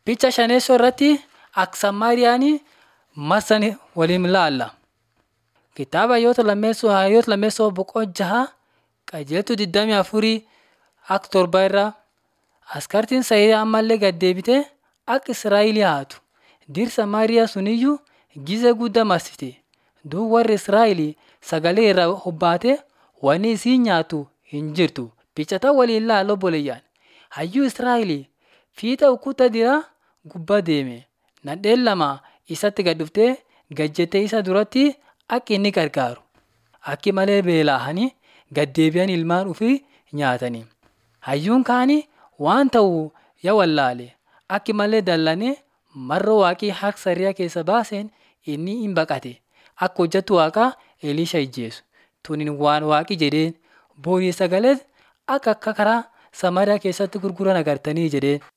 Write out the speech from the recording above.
Picha shaneessoo irratti akka Samaariyaan marsan waliin ilaalla. Kitaaba Hayyoota Lammeessoo Hayyoota Lammeessoo boqoo jaha qajeeltuu 24 akka torba irraa askartiin Saayiriyaa ammallee gad deebitee akka Israa'el haatu. Dir Samaariyaa suniyyuu gize guddaa marsite. Duub warri Israa'el sagalee irraa hobbaate wanni isiin nyaattu hin jirtu. Pichata waliin ilaala obboleeyyaan. Hayyuu Israa'el fiixa ukkutta diraa gubbaa deeme. Nadheen lama isatti gad dhuftee gad jettee isa duratti akka inni gargaaru. Akki malee beela'anii gad deebi'an ilmaan ofii nyaatanii. Hayyuun kaanii waan ta'u yaa wallaale akki malee dallanee marra waaqii harka sariyaa keessa baaseen inni hin baqate. Akka hojjettu waaqaa Elisha ijjeesu. Tunin waan waaqi jedheen boorii sagalee akka akka karaa Samaariyaa keessatti gurguran agartanii jedheen.